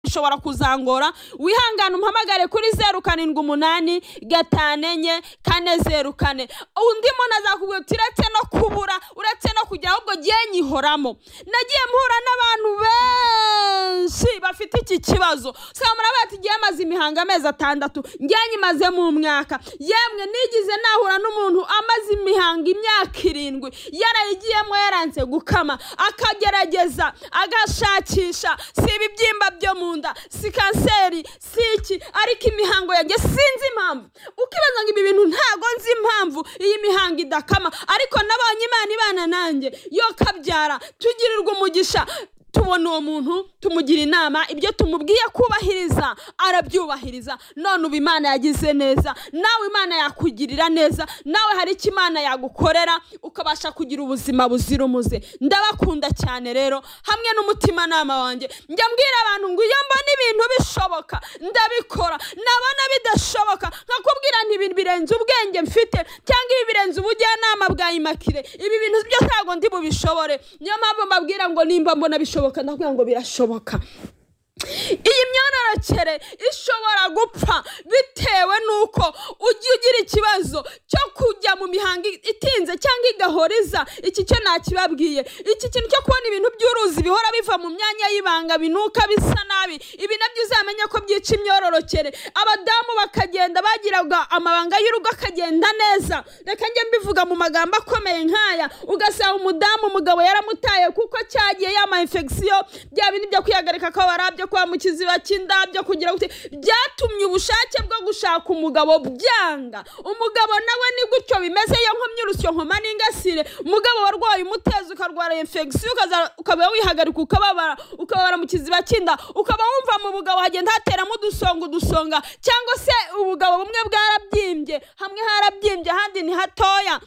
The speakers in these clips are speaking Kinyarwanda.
ushobora kuzangora wihangane umpamagare kuri zeru karindwi umunani gatanu enye kane zeru kane undi muntu azakubwira uti uretse no kubura uretse no kugira ahubwo gihe nyihoramo nagiye mpura n'abantu benshi bafite iki kibazo usanga murabaye ati igihe amaze imihango amezi atandatu ngiye nyimazemo umwaka yemwe nigize nahura n'umuntu amaze imihango imyaka irindwi yarayigiyemo yaranze gukama akagerageza agashakisha si ibibyimba byo mu nda si kanseri si iki ariko imihango yanjye sinzi impamvu ukibaza ngo ibi bintu ntago nzi impamvu iyi mihango idakama ariko nabonye imana ibana nanjye yo kabyara tugirirwa umugisha tubona uwo muntu tumugira inama ibyo tumubwiye kubahiriza arabyubahiriza none ubu imana yagize neza nawe imana yakugirira neza nawe hari icyo imana yagukorera ukabasha kugira ubuzima buzira umuze ndabakunda cyane rero hamwe n'umutimanama wanjye njya mbwira abantu ngo iyo mbona ibintu bishoboka ndabikora nabona bidashoboka nkakubwira nti ibi birenze ubwenge mfite cyangwa ibi birenze ubujyanama bwa imakire ibi bintu byose ntabwo ndi bubishobore niyo mpamvu mbabwira ngo nimba mbona bishoboka birashoboka ndakubwira ngo birashoboka iyi myororokere ishobora gupfa bitewe n'uko ujya ugira ikibazo cyo kujya mu mihango itinze cyangwa igahoriza iki cyo nakibabwiye iki kintu cyo kubona ibintu by'uruzi bihora biva mu myanya y'ibanga binuka bisa nabi ibi nabyo uzamenya ko byica imyororokere abadamu bakagenda bagiraga amabanga y'urugo akagenda neza reka njye mbivuga mu magambo akomeye nk'aya ugasanga umudamu umugabo yaramutaye kuko cyagiye yama infection bya bintu byo kwihagarika ko barabyo kwa mu kiziba cy'indabyo kugira ngo byatumye ubushake bwo gushaka umugabo byanga umugabo nawe ni gutyo bimeze iyo nkomyi urusyo nkoma n'ingasire umugabo warwaye umuteza ukarwara infection ukaba wihagarika ukababara ukababara mu kiziba cy'inda ukaba wumva mu bugabo hagenda hateramo udusonga udusonga cyangwa se ubugabo bumwe bwarabyimbye hamwe harabyimbye ahandi ni hatoya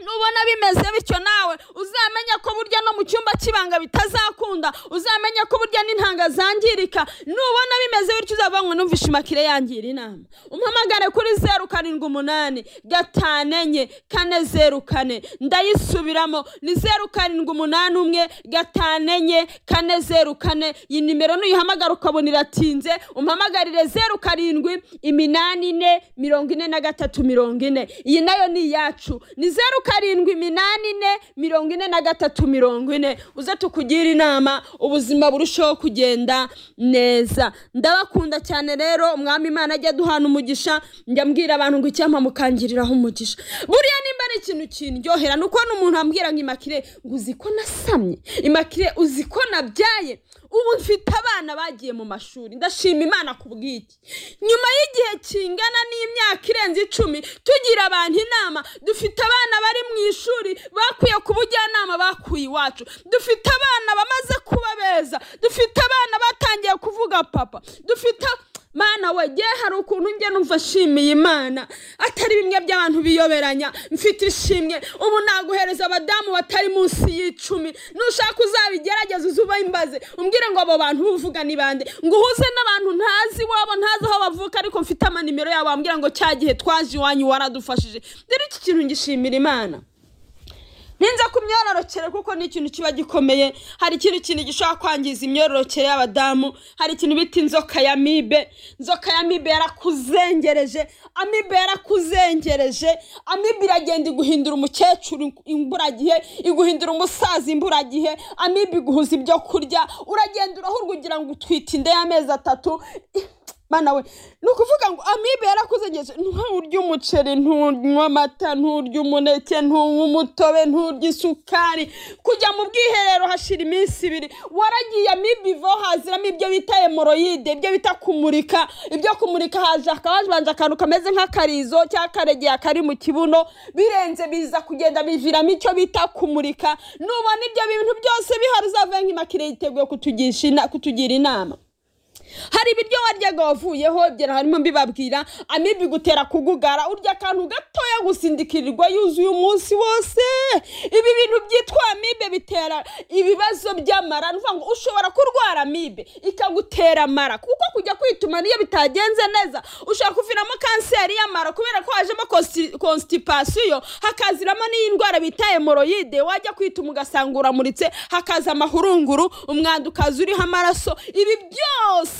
nubona bimeze bityo nawe uzamenya ko burya no mu cyumba cy'ibanga bitazakunda uzamenya ko burya n'intanga zangirika nubona bimeze bityo uzavanwe numvishe imakire yangira inama umpamagare kuri zeru karindwi umunani gatanu enye kane zeru kane ndayisubiramo ni zeru karindwi umunani umwe gatanu enye kane zeru kane iyi nimero nuyihamagara ukabona iratinze umpamagarire zeru karindwi iminani ine mirongo ine na gatatu mirongo ine iyi nayo ni iyacu ni zeru karindwi iminani ine mirongo ine na gatatu mirongo ine uze tukugira inama ubuzima burushaho kugenda neza ndabakunda cyane rero umwami imana ajya duhana umugisha njya mbwira abantu ngo icyampa mukangiriraho umugisha buriya nimba ari ikintu kindyohera ni uko n'umuntu ambwira ngo imakire ngo uzi ko nasamye imakire uzi ko nabyaye ubu mfite abana bagiye mu mashuri ndashima imana ku bw'iki nyuma y'igihe kingana n'imyaka irenze icumi tugira abantu inama dufite abana bari mu ishuri bakwiye ku bujyanama bakuye iwacu dufite abana bamaze kuba beza dufite abana batangiye kuvuga papa dufite mana wege hari ukuntu njye numva nshimiye imana atari bimwe by'abantu biyoberanya mfite ishimwe ubu naguhereza abadamu batari munsi y'icumi nushaka uzabigerageza uze imbaze umbwire ngo abo bantu uvuga ni bande ngo uhuze n'abantu ntazi iwabo ntazi aho bavuka ariko mfite amanimero yabo wambwira ngo cya gihe twaje iwanyu waradufashije dore iki kintu ngishimira imana ninza ku myororokere kuko ni ikintu kiba gikomeye hari ikindi kintu gishobora kwangiza imyororokere y'abadamu hari ikintu bita inzoka ya mibe inzoka ya mibe yarakuzengereje amibe yarakuzengereje amibe iragenda iguhindura umukecuru imburagihe iguhindura umusaza imburagihe amibe iguhuza ibyo kurya uragenda urahurwa ugira ngo utwite inda y'amezi atatu bana we ni ukuvuga ngo amibe yarakuzegeje nturye umuceri ntunywe amata nturye umuneke ntunywe umutobe nturye isukari kujya mu bwiherero hashira iminsi ibiri waragiye amibe ivaho haziramo ibyo bita hemoroyide ibyo bita kumurika ibyo kumurika haje hakabanje akantu kameze nk'akarizo cyangwa karegeye kari mu kibuno birenze biza kugenda biviramo icyo bita kumurika nubona ibyo bintu byose bihari uzavuye nk'imakire yiteguye kutugira inama hari ibiryo waryaga wavuyeho byera harimo mbibabwira amibi gutera kugugara urya akantu gatoya gusindikirirwa yuzuye umunsi wose ibi bintu byitwa amibe bitera ibibazo by'amara nuvuga ngo ushobora kurwara amibe ikagutera amara kuko kujya kwituma niyo bitagenze neza ushobora kuviramo kanseri y'amara kubera ko hajemo konsitipasiyo hakaziramo n'iyi ndwara bita hemoroyide wajya kwituma ugasanga uramuritse hakaza amahurunguru umwanda ukaza uriho amaraso ibi byose